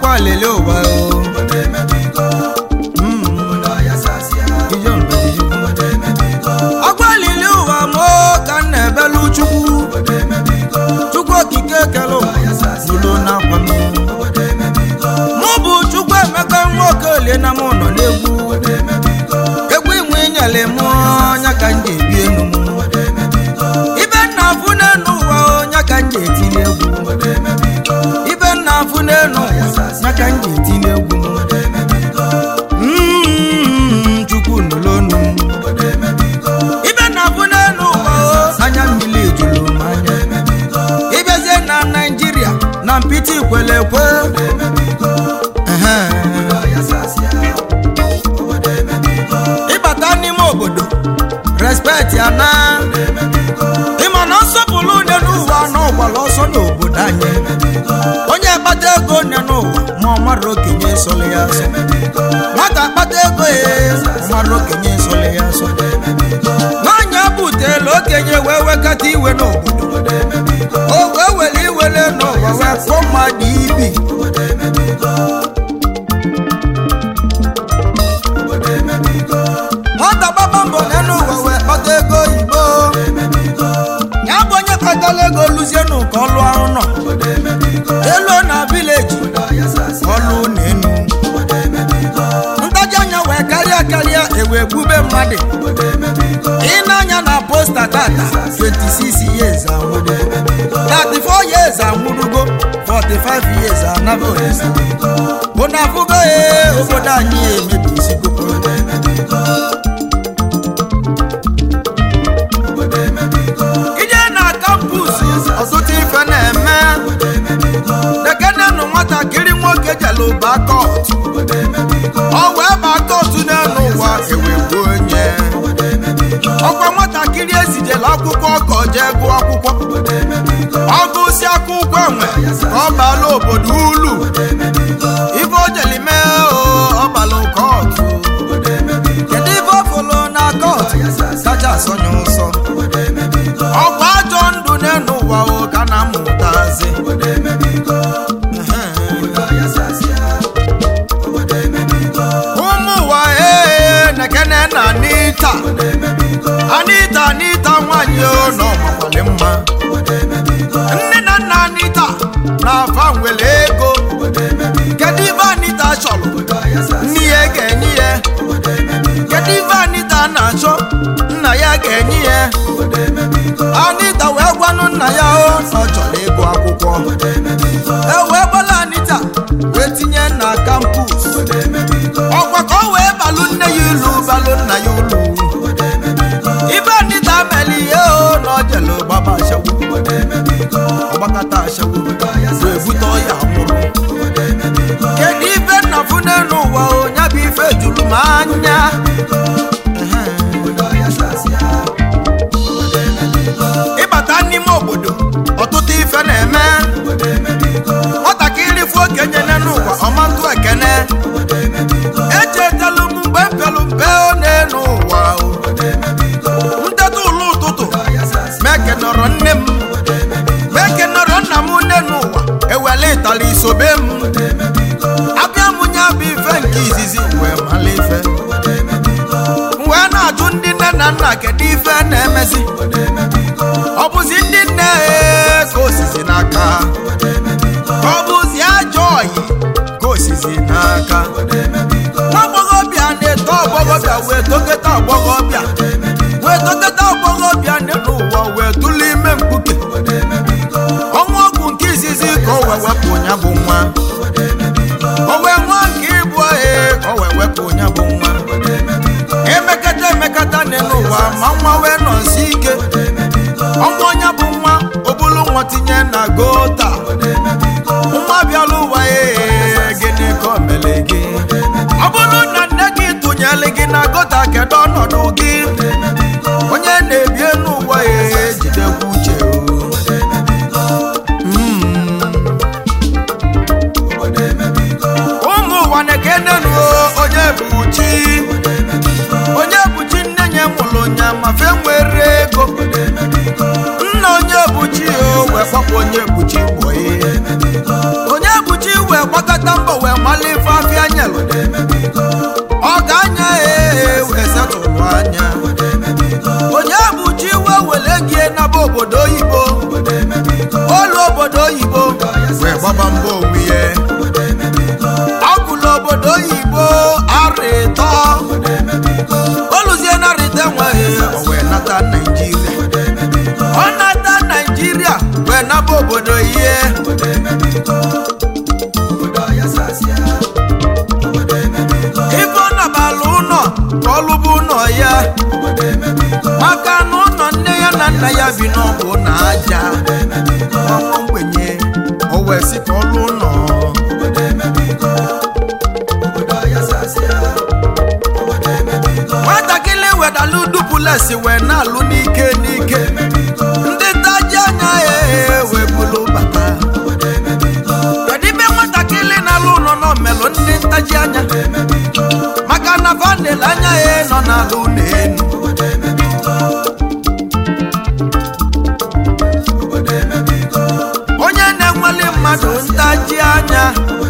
ọgbọlele ụwa o Mm. Ije mbediji. ọgbọlele ụwa mụ ka m na-ebelu chukwu chukwu okike kere ụwa zulu n'akwa m mụ bụ chukwu emeka nwa okolie na mụ nọ n'egwu egwu inwe inyele mụ ọnya ka m ji ebi enu m ibe nna afụ n'enu ụwa ọnya ka m ji etili egwu ibe nna afụ n'enu ụwa ọnya ka m ji etili egwu Mm, chukwu nụlụ onu m ibe nna afụ n'enu ụwa o, anya mmiri juru m anya ịbịazie na naijiria na mpịtị kwele ekwe Ehe. ịbata n'ime obodo respect ya na ịma na nsọpụrụ onye n'ụwa n'ụgbala ọsọ n'obodo anyị onye kpata ego onye n'ụwa ma ọ mara okenye sọrọ ya asọ nwata kpata ego ya ọ mara okenye sọrọ ya asọ n'anya butela okenye wee wekata iwe n'obodo o wee were iwere n'ụwa wee kpọọ mmadụ ibi nwata gbaba mbọ n'elu ụwa wee kpata ego oyibo ya bụ onye kpatara ego luzie n'ụka ọlụ ahụ nọ elu na vileji ọlụ na enu ntaji anya wee karịa karịa ewee gbube mmadụ ị na-anya na posta tata 26 years anwụrụ 34 years anwụrụgo 45 years anaba olisa bụ na afụgo ee obodo anyị emebisigo ije na kampus ọtụtụ ife na-eme dekenenụ nwatakịrị nwoke jelu bakọt ọ wee bakọt n'elu ụwa ewegbuo onye ọkwa nwatakịrị ezijela akwụkwọ ka ọ jee gụọ akwụkwọ ọ gụsi akwụkwọ enwe ka ọ bala obodo ulu ife o jeli mee o ọ balụ kọtụ kedu ife ọ fụlụ na kọtụ kacha asọnye ụsọ ọkwa ajọ ndụ n'elu ụwa o ka na mmụtazi ụmụ ụwa ee nekene na anita anita anita nwanyị o na ọmakwali mma nne na nna anita na-afa nwere ego kedu ife anita chọrọ nne ya ga-enye ya kedu ife anita na-achọ nna ya ga-enye ya anita wee gwanụ nna ya o na ọ chọrọ ịgụ akwụkwọ e wee gbala anita wee tinye na kampus ọkwa ka ọ wee balụ nne ya ilu balụ nna ya ulu ibe anita mere ihe o na ọ jelu gbaba ashawu ọgbakọta ashawu wee bute ọya nwụrụ kedu ife nna fụ n'elu ụwa o nya bụ ife juru m anya ịbata n'ime obodo ọtụtụ ife na-eme nwatakịrị fụ okenye n'elu ụwa ọma ntụ ekene echetelu m mgbe m pịalụ mpe n'elu ụwa o. nteta ụlọ ụtụtụ meke nọrọ nne m meke nọrọ nna m n'elu ụwa ewele ịtala isobe m abịa m nya bụ ife nke izizi wee mala ife m wee na-ajụ ndị nne na nna kedu ife na-emezi ọ bụzi ndị nne ee, ka osizi n'aka ka ọ bụzi ajọ ọyị ka osizi n'aka nwa agbọghọbịa na-eto agbọghọbịa wee toketa agbọghọbịa wee toketa agbọghọbịa n'elu ụwa wee tụlụ ime mkpuke ọnwa ọgwụ nke izizi ka o wee wepụ ya bụ nwa o wee nwa nke ịbụ ee ka o wee wepụ ya bụ nwa emekata emekata n'elu ụwa ma nwa wee nọsi ike ọnwa onye bụ nwa obulu nwa tinye na gota nwa bịala ụwa ee gịnị ka o mere gị ọ bụrụ na nne gị tụnyere gị na gota kedu ọnọdụ gị onye na-ebi elu ụwa ee jidekwa uche o. Mm. ụmụ ụwa na-ekenenu onye bụ chi onye bụ chi nne nye mụrụ nya ma fe nwere ego nna onye bụ chi o wee kpọpụ onye bụ chi gbọye onye bụ chi wee gbakọta mbọ wee obodo oyibo wee gbaba mbọ onwe ya ọgụlụ obodo oyibo arịtọ oluzie na rịta enweghị o wee nata naijiria ọ nata naijiria wee naba obodo ihe ife ọ nabala ụlọ ka ọ lụba ụlọ ya maka na ụlọ nne ya na nna ya bi n'ọbụ na aja ọnwụ mgbenye o wee sị ka ọ lụọ ụlọ nwatakịrị wedalụ dupulesi wee na-alụ n'ike n'ike ndị taji anya ya wee bulu bata kedu ibe nwatakịrị na-alụ ụlọ nọ melụ ndị ntaji anya maka na vanel anya ya nọ n'ala ụlọ enu onye na-enweli mmadụ ntaji anya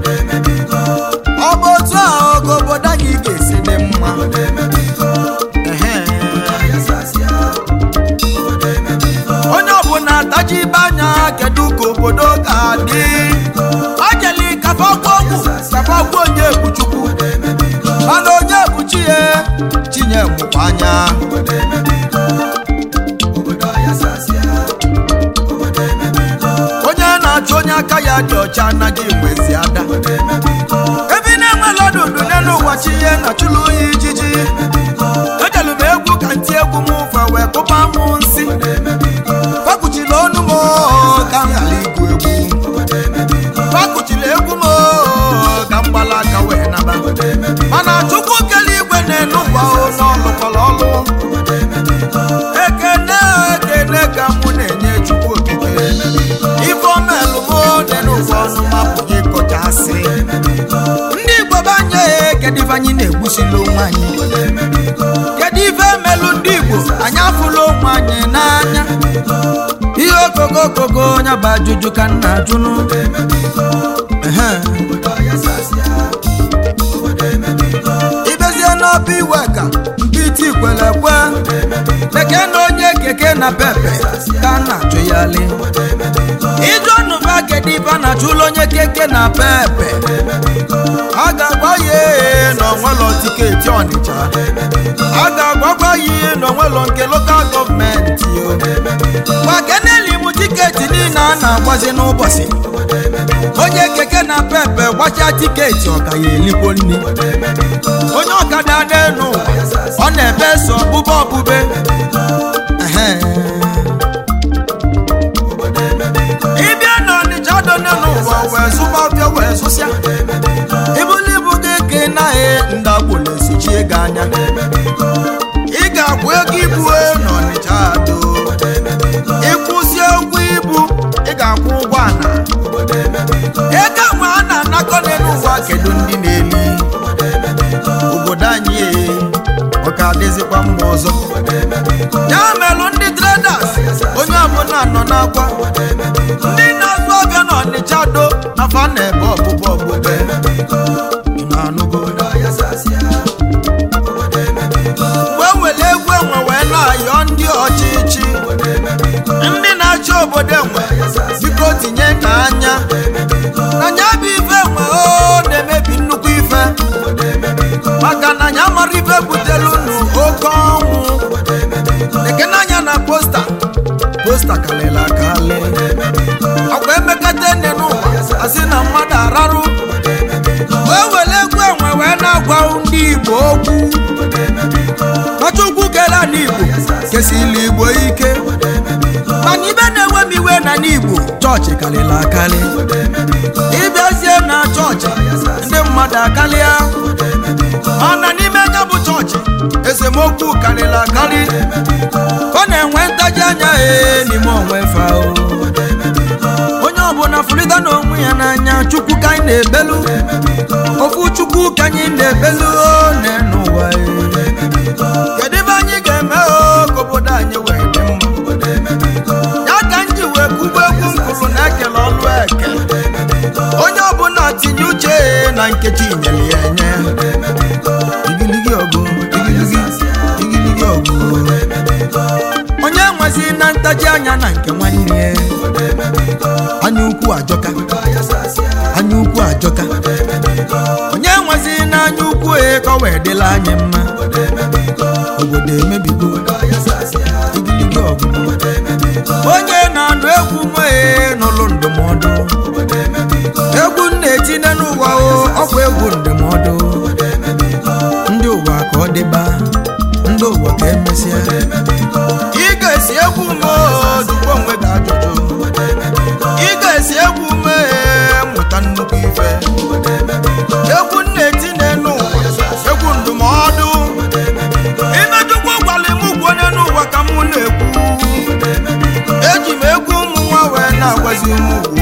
ọ bụ otu ahụ ka obodo anyị ga-esi dị mma Ehe. onye ọbụla taji ibe anya kedu ka obodo ga-adị ọ jeli kafakwa ọgwụ kafakwa onye ebuchukwu mana onye ebuchi ya chinye mụkwa anya onye na-achụ onye aka ya dị ọcha anaghị enwezi ada ebe ị na-enwela ọdụdụ n'elu ụwa chi ihe na chụlụ oyi ijiji ejelu m egwu ka ntị egwu m ụfa wee kpụba m nsị fakuchila ọnụ m oo, ka m ghara igwu egwu fakuchila egwu m oo, ka m gbala aka wee naba mana chukwu kele igwe na-enu ụwa ụlọ ọlụkọrọ ọlụ ekene ekene ka mụ na-enye chukwu okike ifeomelụ m n'elu ụwa ọnụ mapụghị ịkọchasị ndị igbo banye kedu ife anyị na-egbusila onwe anyị kedu ife melụ ndị igbo anyị afụla onwe anyị n'anya ihe okogo okogo onye bụ ajụjụ ka nna ajụnụ Ehe. ibezie n'ọba iwe ka nkịtị kwere ekwe keke na onye keke na pepe ka a na-achụ ya li ije ọnụba kedu ife a na-achụla onye keke na pepe a ga-agwa ya ee na onwelo tiketi ọnịcha a ga-agwakwa ya ihe na onwelo nke lokal gọọmenti o gbakeneli m tiketi niile a na-agbazi n'ụbọchị onye keke na pepe gbacha tiketi ọka ya elikwo nri onye ọkada n'elu ụwa ọ na-ebe so ọbụbe ọbụbe Ehe. ịbịa n'ọnịcha dọ n'elu ụwa wee zụba ọbịa wee zụsịa ibuli ibu gị ka ị naghị ndagwụla esochie gị anya ị ga-akwụ ego ibu n'ọnịcha do ịkwụsị ụgwọ ibu ị ga-akwụ ụgwọ ana ego nwe a na-anakọ n'elu ụwa kedu ndị na-eli obodo anyị ee, ọ ka adịzikwa mma ọzọ ya melụ ndị traders onye ọbụla nọ n'akwa ndị na-azụ ọbịa n'ọnịcha do na fa na-ebe ọbụbụ ọbụbe Ị na-anụgo? wee were egwu enwe wee na-ayọ ndị ọchịchị ndị na-achị obodo enwe biko tinye ka anya na nya bụ ife enwe o na-emebi nnukwu ife maka na nya mara ife butelu unu oke ọnwụ ekene anya na posta posta kalịla akali ọkwa emekata nne n'ụwa asị na mmadụ ararụ wee were egwu enwe wee na-agwa ndị igbo okwu Nwachukwu kele n'Igbo kesịla Igbo ike mana ibe na-enwe m iwe na n'Igbo chọọchị karịrị akarị ịbịazie na chọọchị ndị mmadụ akarịa mana n'ime anya bụ chọọchị esemokwu karịrị akarị ọ na-enwe ntaji anya ee n'ime onwe fa o. onye ọbụla fụrịta n'onwe ya n'anya chukwu ka anyị na-ebelu ofu chukwu ka anyị na-ebelu o n'ụwa kedu ebe anyị ga-eme o ka obodo anyị wee dị mma ya ka m ji wee kwuba egwu nkụrụ na ekele ọlụ eke onye ọbụla tinye uche na nkechi nyere ya enye igiligi ọgụ igiligi igiligi ọgụ onye nwezi na ntaji anya na nke nwanne ya anya ukwu ajọka anya ukwu ajọka onye nwezi n'anya ukwu e ka ọ wee dịla anyị mma obodo emebigo igirigi ọgụgụ onye na-anụ egwu mee n'ụlọ ndụmọdụ egwu na-etinye n'ụwa o ọkwa egwu ndụmọdụ ndị ụwa ka ọ dịba ndị ụwa ka emesịa ị ga-esi egwu mee jụkwa onwe gị ajụjụ ị ga-esi egwu mee mụta nnukwu ife egwu na-etinye n'ụwa egwu ndụmọdụ imejụkwa gwara m ugwu onye n'ụwa ka mụ na-ekwu eji m egwu ụmụ nwa wee na-agwazi ụmụ ugwu